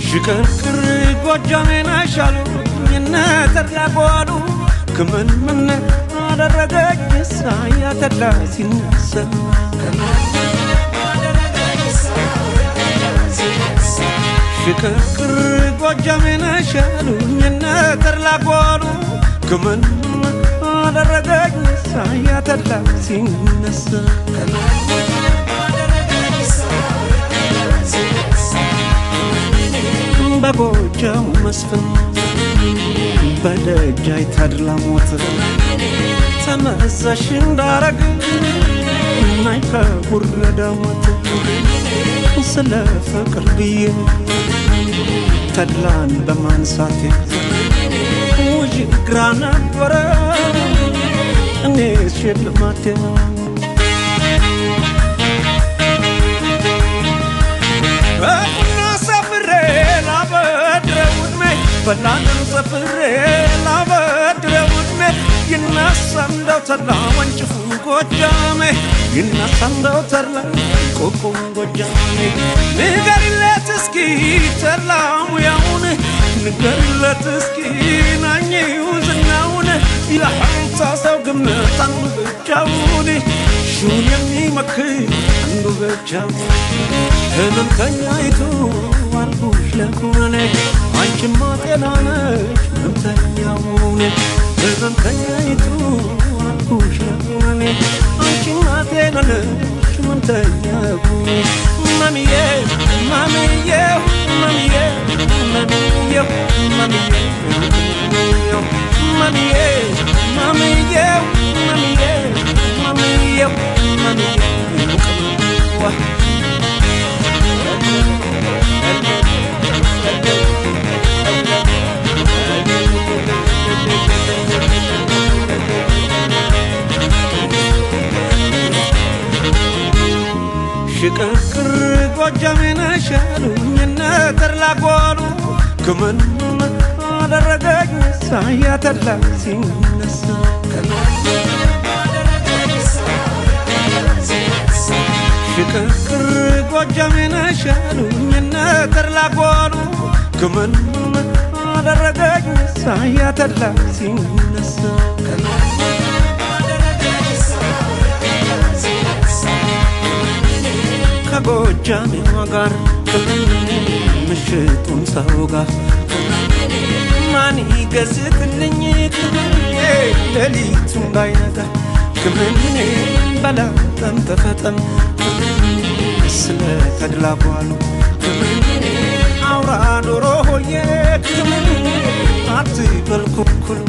ሽክርክር ጎጃሜን አሻሉኝ እነ ተድላ ጓሉ ክምን ምን አደረገኝ ሳያ ተድላ ሲነሳ ሽክርክር ጎጃሜን አሻሉኝ እነ ተድላ ጓሉ ክምን አደረገኝ ሳያ ተድላ ሲነሳ በጎጃሙ መስፍን በደጃይ ተድላ ሞት ተመዛሽ እንዳረግ ናይ ከጉረዳ ሞት ስለ ፍቅር ብዬ ተድላን በማንሳቴ ውዥ ግራ ነበረ እኔ ሽልማቴ በቁና ሰፍሬ ላበድረው ዕድሜ በላንም ሰፍሬ ላበድረው ዕድሜ ይነሳ እንደው ተድላ ወንጭፉ ጎጃሜ ይነሳ እንደው ተድላ ቆቆም ጎጃሜ ንገሪለት እስኪ ተድላ ሙያውን ንገሪለት እስኪ ናኝው ዝናውን የሐምሳ ሰው ግምት አንዱ ብቻውን ሹን የሚመክር አንዱ ብቻውን ህመምተኛይቱ አልኩሽ ለኩነኔ አንቺማ ጤና ነሽ ህመምተኛውን ህመምተኛይቱ አልኩሽ ለኩነኔ አንቺማ ጤና ነሽ ህመምተኛውን ማሚዬ ማሚዬ ማሚዬ ማሚዬ ማሚዬ ማሚዬ ማሚዬ ማሚዬ ማሚዬ ማሚዬ ዋ ሽቅርቅር ጎጃሜን ሻሉኝ እነ ተድላ ጓሉ ክምን አደረገኝ ሳያ ተድላ ሲነሳ ሽቅርቅር ጎጃሜን ሻሉኝ እነ ተድላ ጓሉ ክምን አደረገኝ ሳያ ተድላ ሲነሳ ከጎጃሜዋ ጋር ምሽቱን ሰው ጋር ማን ይገዝትልኝ ሌሊቱ እንዳይነጋ ክምኔ በላጠም ተፈጠም ስለ ተድላ ጓሉ አውራ ዶሮ ሆዬ ክምኔ አትበል ኩኩሉ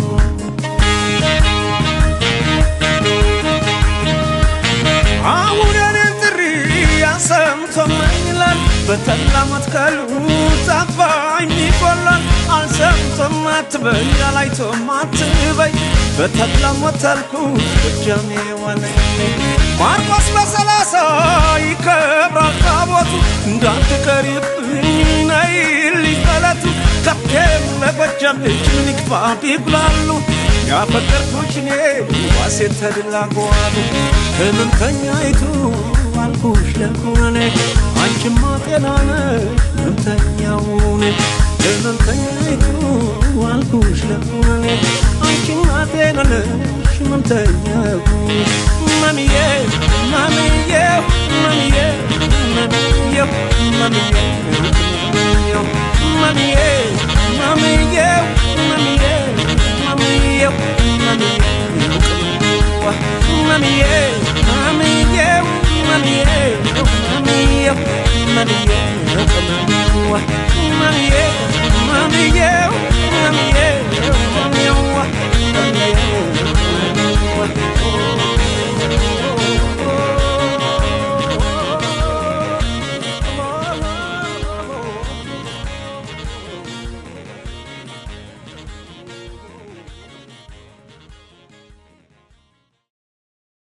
አሁን የኔን ጥሪ አሰምቶማኝ ይላል በተላ መትከሉ ጠፋኝ ይቆላል አልሰምቶም አትበይ አላይቶም አትበይ በተላ ሞተልኩ ጎጃሜ ዋለኝ ማርቆስ በሰላሳ ይከብራል ታቦቱ እንዳትቀሪብኝ ነይልኝ በለቱ ከብቴም ለጎጃም ልጅ ምን ይክፋ ቢጉላሉ ያፈቀርኩሽ እኔ ዋሴ ተድላ ጓሉ ህመምተኛይቱ አልኩሽ ለኩነኔ አንቺማ ጤና ነሽ ህመምተኛውን ህመምተኛይቱ አልኩሽ ለኩነኔ አንቺማ ጤና ነሽ ህመምተኛው ማሚዬ ማሚዬ ማሚዬ ማሚዬ ማሚዬ ማሚዬ